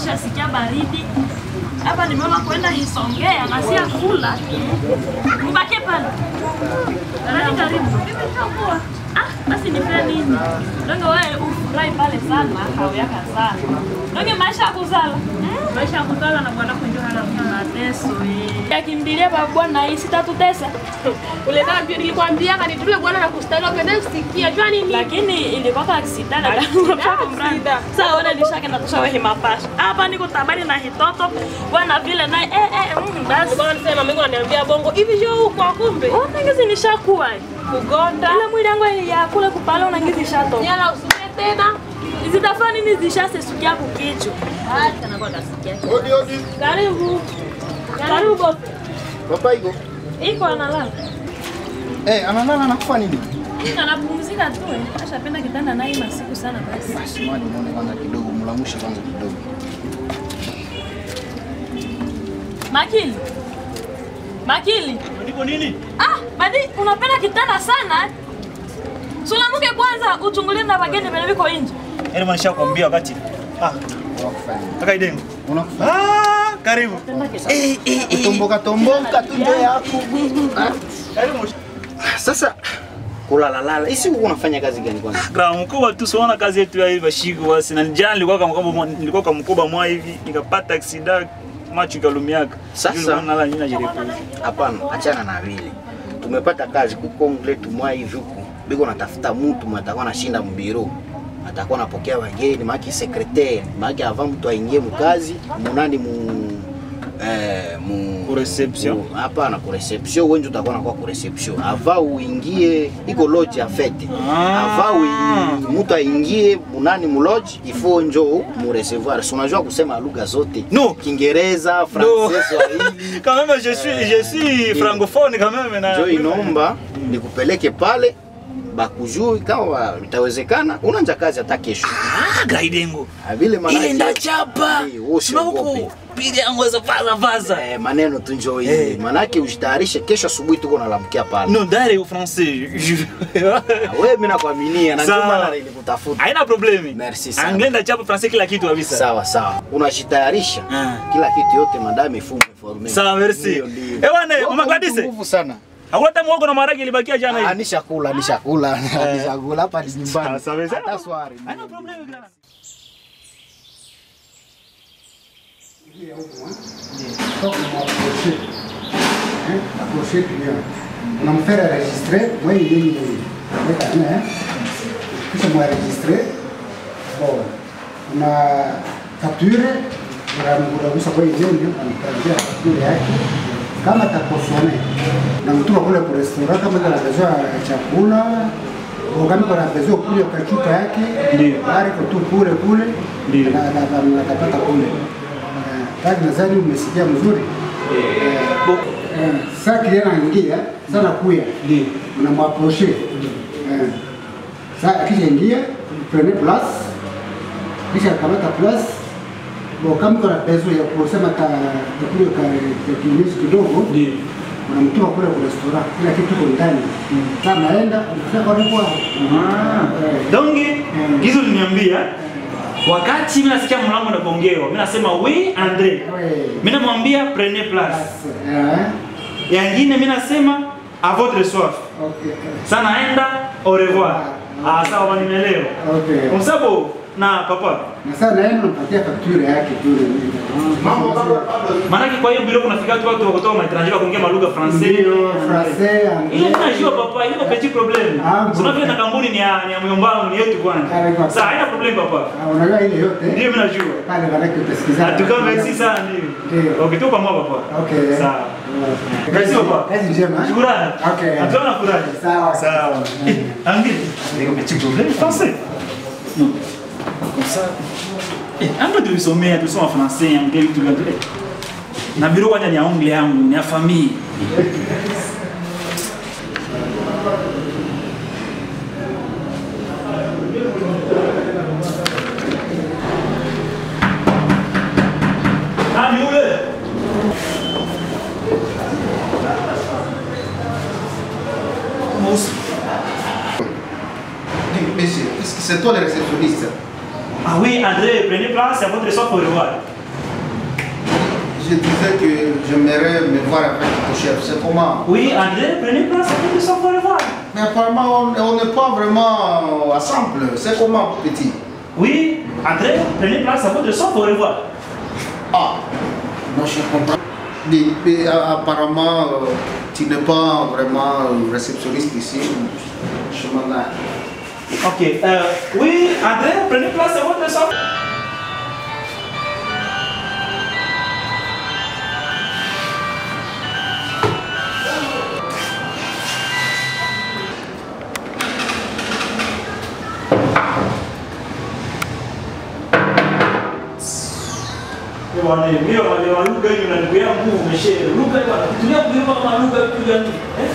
nishasikia baridi hapa, nimeona kwenda Isongea na si kula. Mbake pale nani karibu Ah, basi nipe nini? Donge wewe ufurahi pale sana, hauyaka sana. Donge maisha ya kuzala. Maisha ya kuzala na bwana kunjo hala mateso. eh. Yakimbilia baba bwana hii sitatutesa. Ule dada pia nilikwambia kanitume bwana na kustahili upende usikia. Jua nini? Lakini ilikuwa kwa aksida dada. aksida. Sasa wewe nilishaka na tushawe himapasha. Hapa niko tabari na hitoto. Bwana vile naye eh eh mm, basi. Bwana nisema mimi ananiambia bongo. Hivi jo huko kumbe. Oh, ngizi nishakuwa. Kugonda. Ile mwili yangu ya kule kupala una ngizi shatoka. Nyala usime tena. Zitafanya nini zishasesukia kukichwa? Hata na kwa kasikia. Odi odi. Karibu. Karibu boss. Papa iko. Iko analala. Eh, analala anakufa nini? Anapumzika tu. eh. Ashapenda kitanda naye masiku sana basi. Basi mwani muone kwanza kidogo, mlamushe kwanza kidogo. Makili. Makili. Niko nini? Ah, badi unapenda kitanda sana. eh? Sulamuke kwanza uchungulie na wageni vile viko nje. Yaani manisha kuambia wakati. Ah, Unakufa nini? kaka Idengo. Unakufa. Ah, karibu. Eh, eh, eh. Tomboka tomboka tu ndio yako. Ah, Karibu. Sasa kulala lala. Isi uko unafanya kazi gani kwanza? Gra mkubwa tu siona kazi yetu ya hivi bashiko basi. Na njana nilikuwa kama kama nilikuwa kama mkubwa mwa hivi nikapata aksida macho ikalumiaka. Sasa- nala nina jirefu. Hapana, achana na vile. Tumepata kazi kuko letu mwa hivi huku. Biko natafuta mtu matakuwa anashinda mbiro. Atakuwa anapokea wageni, maki secretaire, maki avant mtu aingie mkazi, munani mu eh mu Ku reception? mu- Hapana, ku reception wewe ndio utakuwa unakuwa ku reception. Ava uingie iko lodge ya fete. Ah. Ava ui- mtu aingie munani mu lodge, ifo njo mu recevoir. Si unajua kusema lugha zote. No. Kiingereza, No. Francais, Swahili. Quand même je suis je suis francophone quand même na. njo inomba nikupeleke pale bakujui kama itawezekana unanja kazi hata kesho Ah, Gra Idengo. Ah, vile maana Ile ndachapa. Eh, wewe usiogope. Sababu piga yangu za vaza vaza. eh, maneno tu njo hivi Eh. manake ujitayarishe kesho asubuhi tuko nalamkia pale Non, dare au français. Je- Ah, wewe mimi nakuaminia na ndio Sawa. maana nilikutafuta Haina problemi. Merci sana. Anglais ndachapa français kila kitu kabisa. sawa sawa unajitayarisha Ah. kila kitu yote madame ifume forme Sawa, merci. Ndio, ndio. Eh, bwana, Wewe Mama uko Gladys. nguvu sana Hakuna hata muhogo na maharage ilibakia jana Ah, hivi. nishakula nishakula nishakula hapa ni nyumbani Sawa, sawa, sawa. hata swari Haina problemi Gra. unamfera registre mwenye yenye weka ne kisha mwa registre bon una facture unagusa kwa yenye unampatia facture yake kama takosome na mtuma kule kwa restaurant kama kana besoin ya chakula au kama kana besoin kule kwa chupa yake Ndio. bari kwa tu kule kule Ndio. na na na na tapata kule Eh, kazi nadhani umesikia mzuri Bo- Eh, sasa kijana anaingia sana kuya Ndio. unamwaproche eh, sasa akisha ingia prene place kisha kamata place bo kama kuna bezo ya kusema ka kule ka ka kinyesi kidogo Ndio. unamtuma kule kwa restaurant kila kitu kiko ndani sasa naenda ukifika kwa kwa Donge, gizo liniambia wakati mimi nasikia mlango unagongewa, mimi nasema we Andre. Mimi namwambia prenez place. eh Yangine mimi nasema à votre soif. okay Sasa naenda au revoir. Ah, sawa nimeelewa. okay Kwa sababu na papa, na sasa naenda nampatia facture yake tu maana kwa hiyo bilo kunafika watu watu wa kutoka matranje wa kuongea malugha français. Ndio, français, Ile anglais. najua papa, ile petit problème. Ah, Sio vile na kampuni ni ya ni ya myombangu ni yetu Ah, kwanza. kwa- Sasa haina problem papa. Ah, unajua ile yote Ndio mimi najua. pale manake utasikizana. Atuka merci sana ndio. Ndio. Okay, tuko pamoja papa. Okay. Sawa. Eh, Kazi papa. Kazi njema. Shukrani. Okay. Atuona furahi. Sawa. Sawa. Eh, Angi. Niko petit problème français. Non. Comme ça. Eh, anga tulisomea tulisoma français, anglais vitu vya eh. Na biro kwanza ni ya anglais yangu, ni ya famille. Nani yule? Mosi. Monsieur, est-ce que c'est toi le réceptionniste Ah oui, André, prenez place, à votre soif au revoir. je disais que j'aimerais me voir avec ton chef. C'est comment Oui, André, prenez place avec le sang pour le voir. Mais apparemment, on on n'est pas vraiment ensemble. C'est comment, petit Oui, André, prenez place à votre sang pour le voir. Ah, non, je comprends. Mais, mais, a- apparemment, euh, tu n'es pas vraiment euh, réceptionniste ici. Je m'en ai. Ok, euh, oui, André, prenez place à votre sang. Bwana, mimi wale wa lugha hiyo na ndugu yangu umeshare. Lugha bwana, kutumia kuimba kama lugha tu yani. Eh?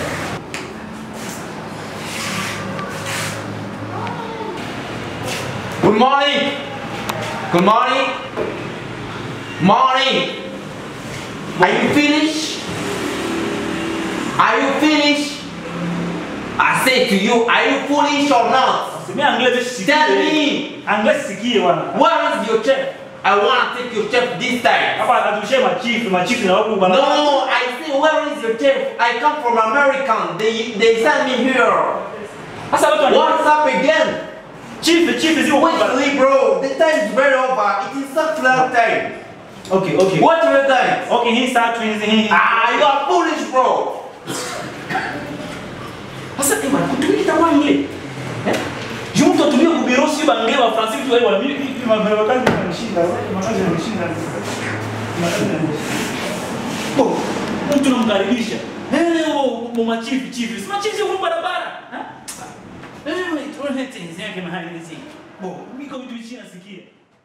Good morning. Good morning. Morning. Are you finished? Are you finished? I say to you, are you foolish or not? Semea anglais sikie. Tell me. Anglais sikie bwana. Where is your chef? I want to take your chef this time. Hapa atushie machifu, machifu na huku bwana. No, I say, where is your chef? I come from American. They they sent me here. Sasa watu wana What's up again? chief chief zio Wait, bwana. wait, bro. The time is very over. It is such long time. Okay, okay. What do you think? Okay, hii saa twins hii. Ah, you are foolish, bro. Sasa eh bwana, kutumia kitabu anglais. Eh? Juu mtu atumie kubiro si bangle wa France tu wale mimi mimi mambo kazi yanishinda, makazi yanishinda. Makazi yanishinda. Bo, mtu namkaribisha. Eh, oh, machifu chifu. Si machifu sio kwa barabara. Eh? Eh, tuone tenzi yake mahali hizi. Bo, mimi kwa vitu chini nasikia.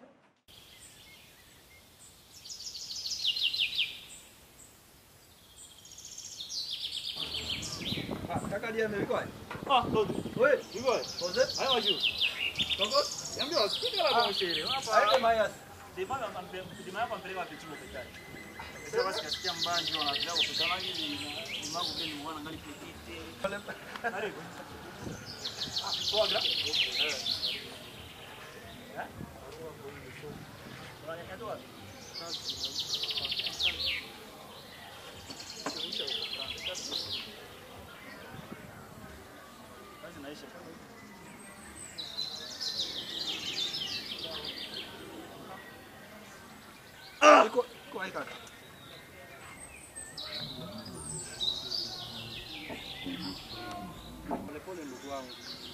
Kaka dia amekuwa? Ah, Lodi. Wewe, Hivyo. Jose? Hayo wajua. Tongo? Niambia usikike la kwa sherehe. Hapa. Haiko mayas. Demanda pampe, demanda pampe kwa pichu kwa Sasa basi kasikia mbanji wanataka kukutana hivi ni magu vile ni mwana ngali kitite. Karibu. Ah, poa gra. Eh. Eh? Bwana katoa. Kazi naisha. Iko iko hai kaka. Pole pole ndugu wangu.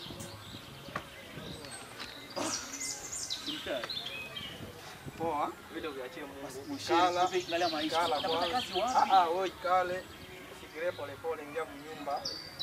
Poa. Vile uviachie Mungu. Kala. Kala maisha. Kala Utapata kwanza. kazi wapi? Ah ah, wewe kale. Fikirie pole pole ingia mnyumba.